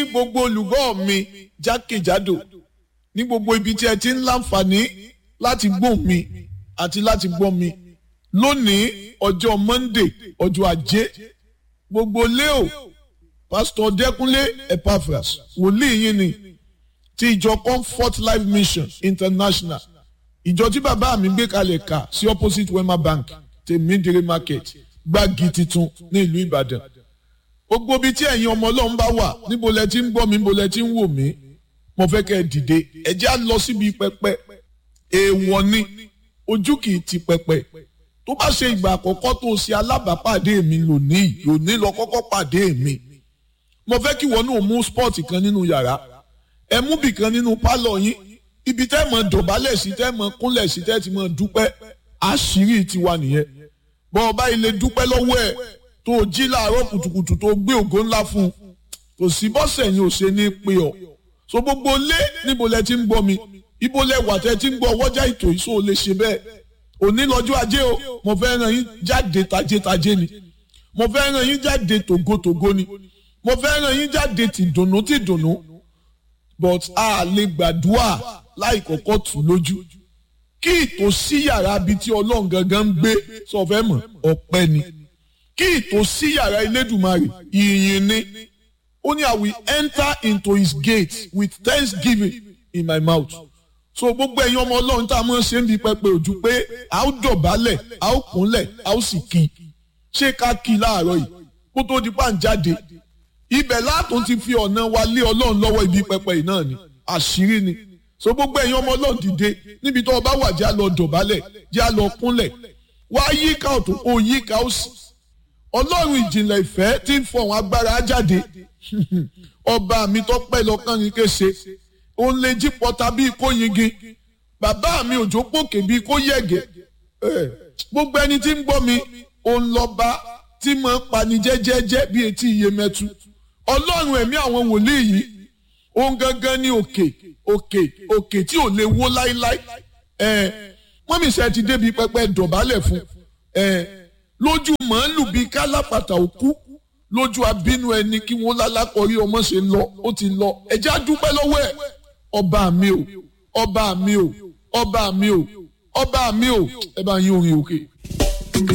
gbogbo olùgbọ́ mi jákèjádò ní gbogbo ibi tí ẹ ti ń láǹfààní láti gbọ́ mi àti láti gbọ́ mi lónìí ọjọ́ Monday ọjọ́ ajé gbogbo leo pásítọ̀ Dẹ́kunlé Epaphras wòlíì yín ni ti ìjọ Comfort Life Mission International ìjọ tí bàbá mi gbé kalẹ̀ kà sí opposite Wema Bank tèmídìrí market gbági titun ní ìlú Ìbàdàn gbogbo ibi tí ẹ̀yin ọmọ Ọlọ́run bá wà níbo lẹ ti ń gbọ́ mi níbo lẹ ti ń wò mí mo fẹ́ kẹ́ ẹ dìde ẹ jẹ́ á lọ síbi pẹpẹ èèwọ̀ ni ojú kì í ti pẹpẹ tó bá ṣe ìgbà àkọ́kọ́ tó ṣe alábàápàdé mi lónìí lónìí lọ kọ́kọ́ pàdé mi mo fẹ́ kí wọn náà mú spọ́ọ̀tì kan nínú yàrá ẹ mú bì kan nínú pálọ̀ yín ibi tẹ́ mọ̀ dọ̀bálẹ̀ sí tẹ́ mọ̀ kúnlẹ̀ sí tẹ́ ti mọ̀ dúpẹ́ àṣírí tiwa nìyẹn bọ́ ọba ilé dúpẹ́ lọ́wọ́ ẹ̀ tó jí láàárọ̀ kùtùkùtù tó gbé ògo ńlá fún un kò sí bọ́sẹ̀ yín ò ṣe ní pé ọ so gbogbo lé níbo lẹ ti ń gbọ́ mi ibo lẹ wà tẹ́ ti ń gbọ́ ọwọ́jà ètò ìṣó lè ṣe bẹ́ẹ̀ òní lọ́jọ́ ajé o mo fẹ́ ràn yín jáde tajétajé ni mo fẹ́ ràn yín jáde tògótògó ni mo fẹ́ ràn yín jáde tìdùnnú tìdùnnú but a lè gbàdúrà láì kọ́kọ́ tù lójú kí ìtòsí yàrá bíi tí ọlọ́run gangan ń gbé sọ fẹ́ mọ̀ ọpẹ́ ni kí ìtòsí yàrá Elédùmarè ìyìn ni ó ní I will enter into his gate with thanksgiving in my mouth so gbogbo ẹ̀yin ọmọ ọlọ́run tá a mọ̀ ṣe ń bi pẹpẹ ojú pé a ó dọ̀bálẹ̀ a ó kúnlẹ̀ a ó sì kí ṣé ká kí láàárọ̀ yìí kó tó di pàǹjáde ibẹ̀ látún ti fi ọ̀nà wa lé ọlọ́run lọ́wọ́ ibi pẹpẹ yìí náà ni àṣírí ni so gbogbo ẹ̀yin ọmọ ọlọ́run dìde níbi tó o bá wà jẹ́ a lọ dọ̀bálẹ̀ jẹ́ a lọ kúnlẹ̀ wá yíká ọ̀tún kó yíká òsì ọlọ́run ìjìnlẹ̀ ìfẹ́ tí ń fọ̀hún agbára jáde ọba mi tó pẹ́ lọ́kàn ní kése òun lè jí pọ́ta bíi kó yingi bàbá mi òjò pòkè bíi kó yẹ̀gẹ̀ gbogbo ẹni tí ń gbọ́ mi òun lọ́ba tí mo ń pani jẹ́jẹ́jẹ́ bíi etí iye mẹ́tu ọlọ́run ẹ̀mí àwọn wòlíì yìí òun gangan ní òkè òkè òkè tí ò lè wó láíláí mọ́mísẹ́ ti débi pẹpẹ dọ̀bálẹ̀ fún lójú màálù bíi kálápàtà òkú lójú abínú ẹni kí wọ́n lálákọ̀ọ́rí ọmọ ṣe lọ ó ti lọ ẹ̀jẹ̀ á dúpẹ́ lọ́wọ́ ẹ̀ ọba mi o ọba mi o ọba mi o ọba mi o ẹ bá yín orin òkè.